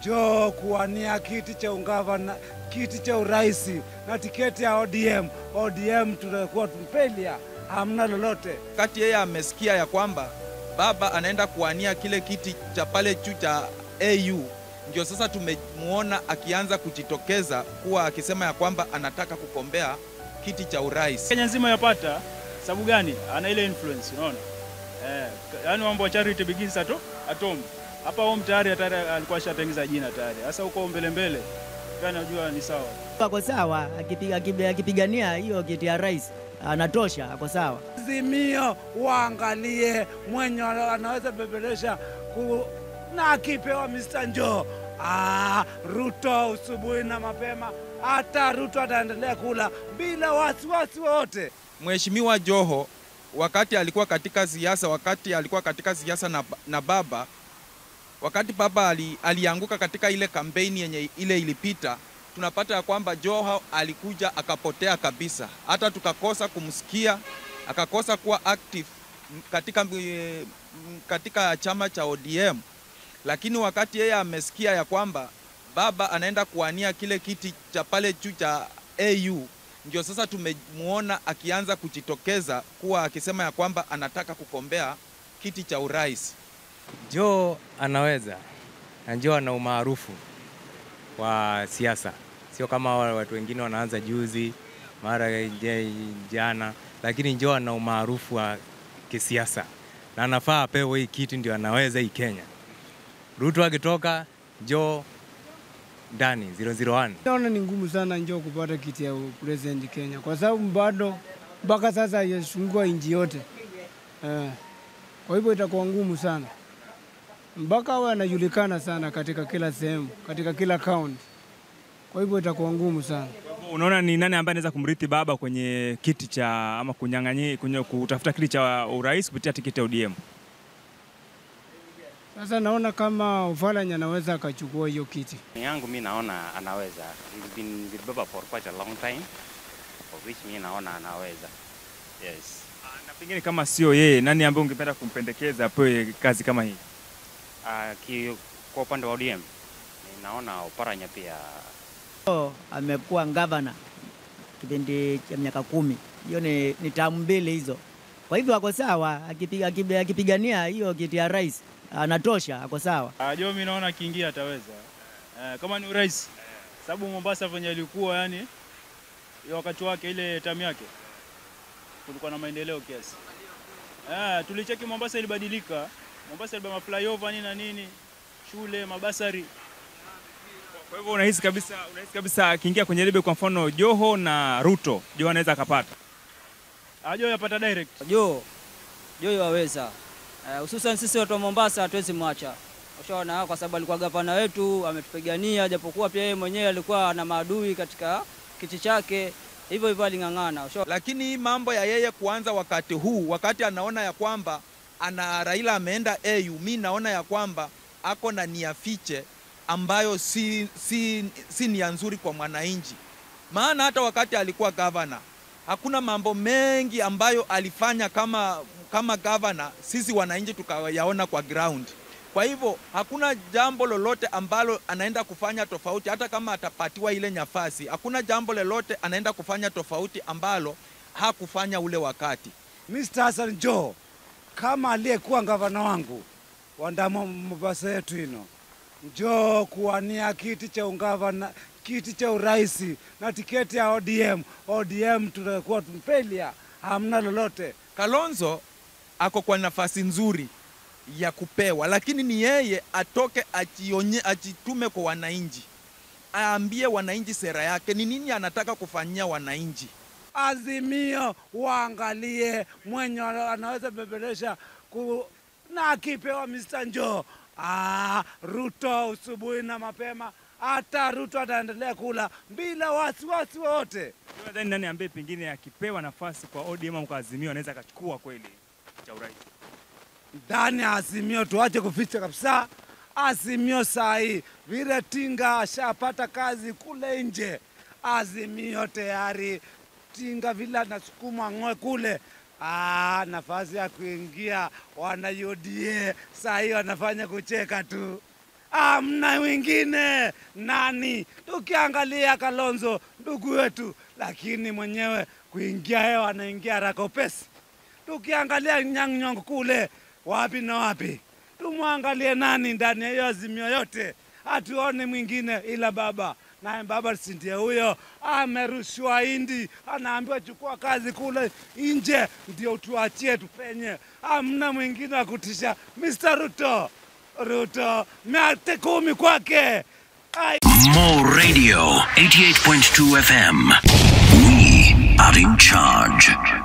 njoo kuwania kiti cha ungavana, kiti cha urais na tiketi ya ODM. ODM tunakuwa tumpelia, hamna lolote. Wakati yeye amesikia ya kwamba baba anaenda kuwania kile kiti cha pale juu cha AU, ndio sasa tumemuona akianza kujitokeza kuwa akisema ya kwamba anataka kugombea kiti cha urais. Kenya nzima yapata sababu gani? Ana ile influence, unaona eh, yaani mambo ya charity begins at at home. Hapa home tayari tayari alikuwa ashatengeza jina tayari. Sasa huko mbele mbele, kana najua ni sawa. Ako sawa, akipiga- akipiga- akipigania hiyo kiti ya rais anatosha, ako sawa. Azimio waangalie mwenye anaweza bebelesha ku, na akipewa Mr. Njoo ah, Ruto usubuhi na mapema, hata Ruto ataendelea kula bila wasiwasi wote. Mheshimiwa Joho wakati alikuwa katika siasa, wakati alikuwa katika siasa na, na baba, wakati baba ali, alianguka katika ile kampeni yenye ile ilipita, tunapata ya kwamba Joho alikuja akapotea kabisa, hata tukakosa kumsikia, akakosa kuwa active katika, eh, katika chama cha ODM, lakini wakati yeye amesikia ya kwamba baba anaenda kuwania kile kiti cha pale juu cha AU ndio sasa tumemuona akianza kujitokeza kuwa akisema ya kwamba anataka kugombea kiti cha urais. Joe anaweza na Joe ana umaarufu wa siasa, sio kama wale watu wengine wanaanza juzi mara je- jana, lakini Joe ana umaarufu wa kisiasa na anafaa apewe hii kiti, ndio anaweza hii Kenya. Ruto akitoka, Joe ndani 001. Naona ni ngumu sana njoo kupata kiti ya president Kenya kwa sababu bado mpaka sasa haijafungua nchi yote eh. Kwa hivyo itakuwa ngumu sana mpaka awe anajulikana sana katika kila sehemu, katika kila kaunti. Kwa hivyo itakuwa ngumu sana. Unaona ni nani ambaye anaweza kumrithi baba kwenye kiti cha ama kunyang'anyia kwenye kutafuta kiti cha urais kupitia tiketi ya ODM? Sasa naona kama Oparanya anaweza akachukua hiyo kiti. yangu mi naona anaweza. He's been with Baba for quite a long time, of which mi naona anaweza. Yes. Na pengine kama sio yeye, nani ambaye ungependa kumpendekeza apewe kazi kama hii? Uh, ki, kwa upande wa ODM ninaona Oparanya pia So, amekuwa gavana kipindi cha miaka kumi, hiyo ni, ni tamu mbili hizo. Kwa hivyo ako sawa, akipiga- akipiga- akipigania hiyo kiti ya rais anatosha, ako sawa. Ah, Joho mimi naona akiingia ataweza. Eh, kama ni urais. Sababu Mombasa venye ilikuwa yani hiyo wakati wake ile tamu yake kulikuwa na maendeleo kiasi. Eh, tulicheki Mombasa ilibadilika. Mombasa ilibeba flyover nini na nini, shule, mabasari. Kwa hivyo unahisi kabisa, unahisi kabisa akiingia kwenye debe, kwa mfano Joho na Ruto, Joho anaweza akapata. Ah, Joho yapata direct. Jo, Jo yaweza Eh, hususan sisi watu wa Mombasa hatuwezi mwacha, ushaona, kwa sababu alikuwa gavana wetu, ametupigania, japokuwa pia yeye mwenyewe alikuwa na maadui katika kiti chake, hivyo hivyo aling'ang'ana, ushaona. Lakini hii mambo ya yeye kuanza wakati huu, wakati anaona ya kwamba ana Raila ameenda AU, mi naona ya kwamba ako na nia fiche ambayo si, si, si nia nzuri kwa mwananchi. Maana hata wakati alikuwa gavana hakuna mambo mengi ambayo alifanya kama, kama gavana, sisi wananchi tukayaona kwa ground. Kwa hivyo hakuna jambo lolote ambalo anaenda kufanya tofauti, hata kama atapatiwa ile nafasi, hakuna jambo lolote anaenda kufanya tofauti ambalo hakufanya ule wakati. Mr. Hassan Joho kama aliyekuwa gavana wangu wa Ndamo Mombasa yetu ino, njoo kuwania kiti cha ungavana, kiti cha urais na tiketi ya ODM. ODM tunakuwa tumpelia, hamna lolote. Kalonzo ako kwa nafasi nzuri ya kupewa, lakini ni yeye atoke ajionye, ajitume kwa wananchi, aambie wananchi sera yake ni nini anataka kufanyia wananchi. Azimio waangalie mwenye anaweza bebelesha ku, na akipewa Mr. Njoo ah, Ruto usubuhi na mapema, hata Ruto ataendelea kula bila wasiwasi wote. Nadhani nani ambaye pengine akipewa nafasi kwa ODM au kwa Azimio anaweza akachukua kweli cha urais? ndani ya Azimio, tuache kuficha kabisa. Azimio saa hii vile Tinga ashapata kazi kule nje, Azimio tayari Tinga vile anasukuma ng'oe kule Ah, nafasi ya kuingia wana UDA saa hii wanafanya kucheka tu. amna wengine nani. Tukiangalia Kalonzo ndugu wetu, lakini mwenyewe kuingia hewa anaingia haraka upesi. Tukiangalia Nyang' Nyong'o kule wapi na wapi, tumwangalie nani ndani ya hiyo azimio yote, hatuone mwingine ila baba naye baba si ndiye huyo, amerushwa Indi, anaambiwa chukua kazi kule nje, ndio tuachie tupenye. Hamna mwingine wa kutisha. Mr. Ruto, Ruto miate kumi kwake. Ai. More Radio 88.2 FM. We are in charge.